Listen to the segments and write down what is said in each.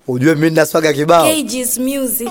ujue mimi nina swaga kibao Cages Music.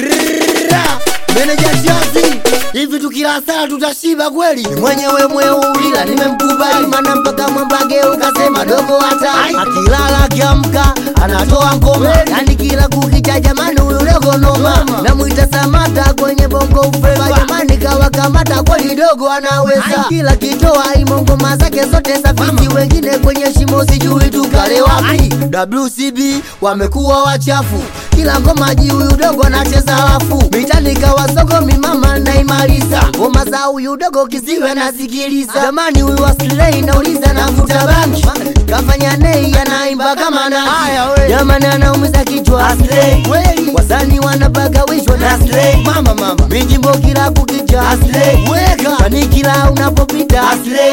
meneja jazi hivi tukila sala tutashiba kweli mwenyewe mweulila nimemkubali mana mpaka mwambage ukasema dogo hata akilala akiamka anatoa ngoma yani kila kukicha jamani huyu dogo noma namwita samata kwenye bongo ufeva jamani kawakamata kweli dogo anaweza kila kitoa imo ngoma zake zote safisi wengine kwenye shimo sijui tukale wapi WCB wamekuwa wachafu kila ngoma ji huyu dogo anacheza alafu mitani kawa soko mimama naimaliza ngoma za huyu dogo kiziwe nasikiliza jamani huyu aslei nauliza navuta bangi kafanya nei anaimba kama nani jamani anaumiza kichwa kweli wasani wanapagawishwa na mama mama mijimbo kila kukicha weka kwani kila unapopita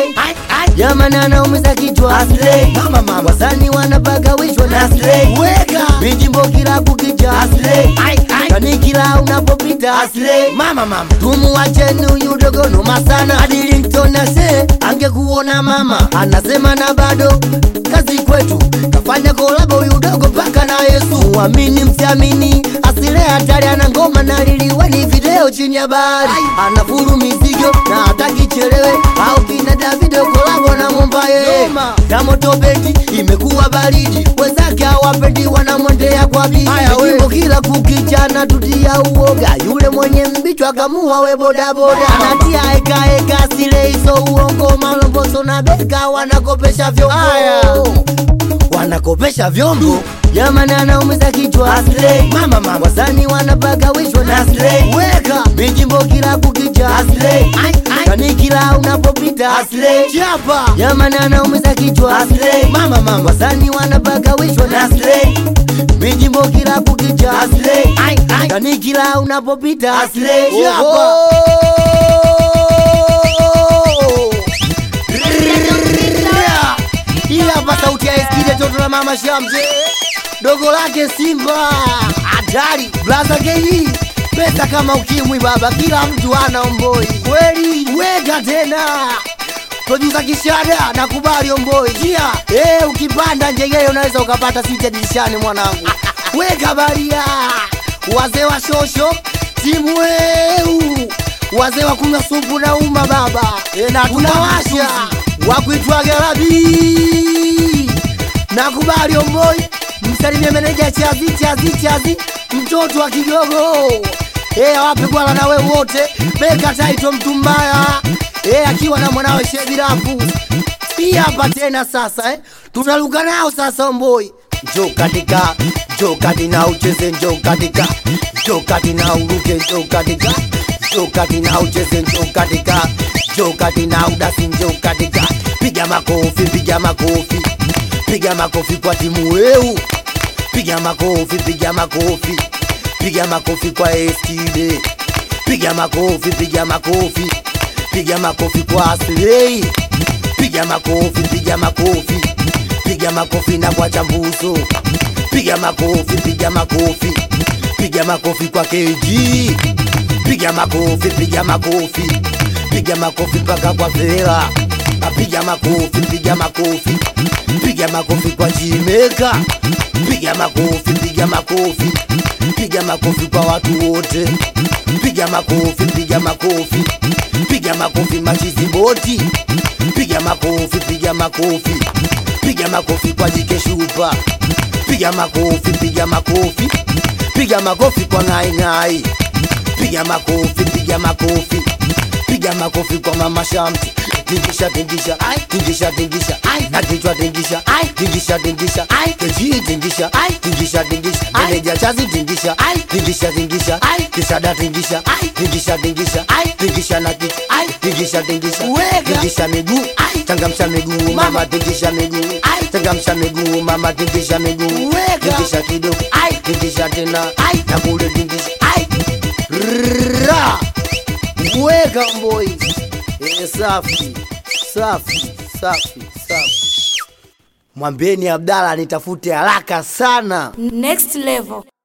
jamani anaumiza kichwa mama mama wasani wanapagawishwa na weka mijimbo kila kukicha kwani kila unapopita mama mama tumuwacheni huyu dogo noma sana adilington ase angekuona mama anasema na bado kazi kwetu kafanya kolabo huyu dogo paka na yesu muamini msiamini asile hatari ana ngoma na liliweni video chini ya bahari anafuru mizigo na hataki chelewe au kina davido kolabo na mombaye kamoto beti imekuwa baridi wenzake hawapendi wanamwendea kwa bidi Jimbo kila kukichana tutia uoga yule mwenye mbichwa kamua we bodaboda anatia ekaeka sile hizo uongo malomboso na beka wanakopesha vyombo wanakopesha vyombo jamani anaumiza kichwa mama mama wasani wanapagawishwa na weka mijimbo kila kukicha kani kila unapopita chapa jamani anaumiza kichwa mama mama wasani wanapagawishwa na mijimbo kila kukicha kani kila unapopita chapa hii hapa sauti ya eskide toto la mama shamje dogo lake simba hatari blaza keji pesa kama ukimwi baba kila mtu ana omboi kweli weka tena produsa kishada nakubali omboi jia eh ukipanda njegele unaweza ukapata sita dirishani mwanangu weka baria wazee wa shosho timu weu wazee wa kunywa supu na uma baba e, na tunawasha wakuitwa garabi nakubali omboi msalimie meneja chazi chazi chazi mtoto wa kigogo e, awapigwala nawe wote beka taito mtu mbaya e, akiwa na mwanawe shebirafu hii hapa tena sasa eh. tunaluka nao sasa omboi njo katika njo kati na ucheze njo katika njo kati na uruke njo katika njo kati na ucheze njo katika njo kati na udasi njo katika piga makofi piga makofi piga makofi kwa timu weu piga makofi piga makofi piga makofi kwa eskide piga makofi piga makofi piga makofi kwa aslei piga makofi piga makofi piga makofi na kwa chambuso piga makofi piga makofi piga makofi kwa keji piga makofi piga makofi piga makofi mpaka kwa vera piga makofi piga makofi piga makofi kwa jimeka piga makofi piga makofi piga makofi kwa watu wote piga makofi piga makofi piga makofi machiziboti piga makofi piga makofi piga makofi kwa jike shupa piga makofi piga makofi piga makofi kwa ngaingai piga makofi piga makofi piga makofi kwa mama shamti tingisha tingisha tingisha tingisha na kichwa tingisha tingisha tingisha keji tingisha tingisha tingisha meneja chazi tingisha tingisha tingisha kisada tingisha tingisha tingisha tingisha na kichwa tingisha tingisha tingisha miguu changamsha miguu mama tingisha miguu changamsha miguu mama tingisha miguu tingisha kidogo tingisha tena na kule tingisha Ra! weka mboi Eh, safi safi safi safi mwambieni abdala nitafute haraka sana Next level.